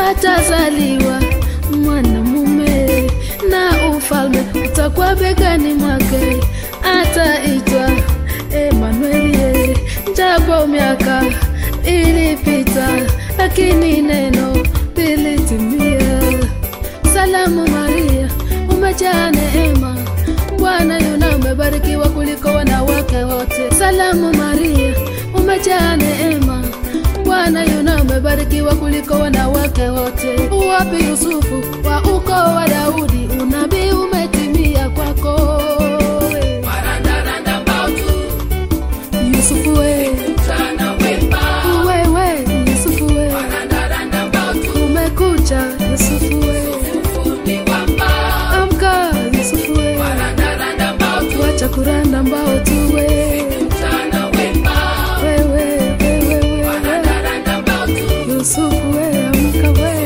atazaliwa mwanamume na ufalme utakuwa begani mwake, ataitwa Emanueli. Japo miaka ilipita, lakini neno lilitimia. Salamu Maria, umejaa neema, Bwana yuna umebarikiwa kuliko wanawake wote. Salamu Maria, umejaa neema, Bwana yuna umebarikiwa kuliko wanawake wote. Uwapi Yusufu wa ukoo wa Daudi, unabii umetimia kwako. Yusufu we, wewe Yusufu we, umekucha Yusufu we, amka Yusufu we, wacha kuranda mbao tu we, wewe wewe wewe Yusufu we, amka we.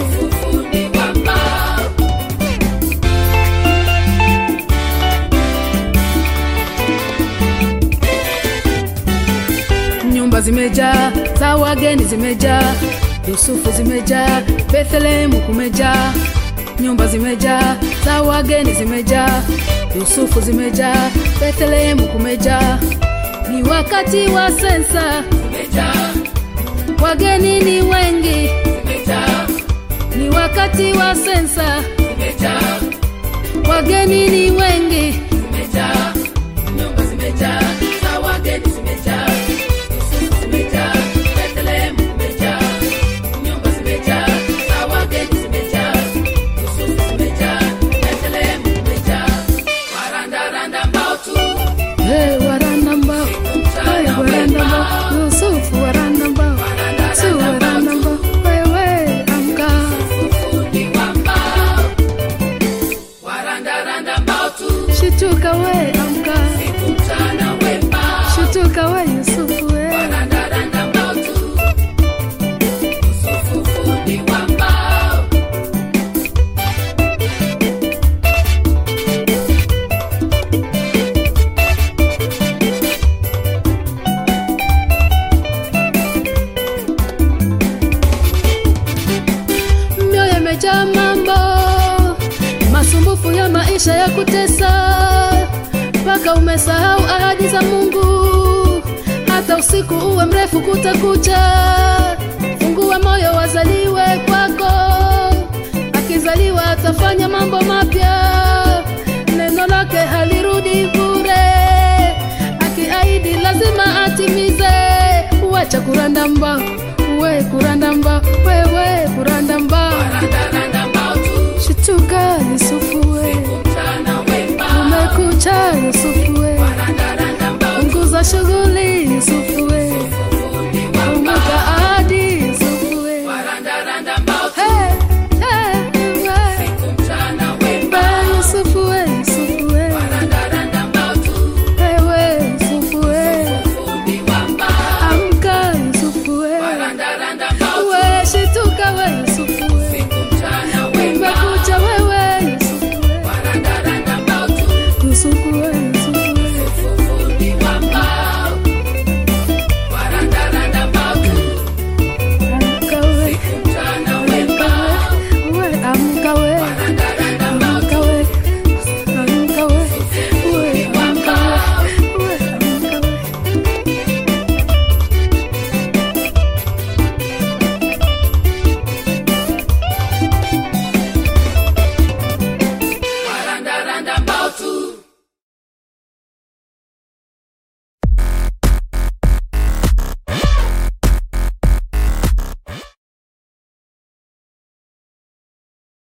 nyumba zimejaa za wageni zimejaa yusufu zimejaa bethlehemu kumejaa nyumba zimejaa za wageni zimejaa yusufu zimejaa bethlehemu kumejaa ni wakati wa sensa wageni ni wengi ni wakati wa sensa wageni ni wengi Hey, waranda mbao Hey, waranda mbao yusufu waranda mbao su waranda mbao wewe amka shituka we amka shituka we yusufu we mioyo imejaa mambo masumbufu ya maisha ya kutesa mpaka umesahau ahadi za mungu hata usiku uwe mrefu kutakucha fungua moyo wazaliwe kwako akizaliwa atafanya mambo mapya neno lake halirudi bure akiahidi lazima atimize wacha kuranda mbao we kuranda mbao wewe kuranda mbao shituka yusufu we umekucha yusufu we punguza shughuli yusufu we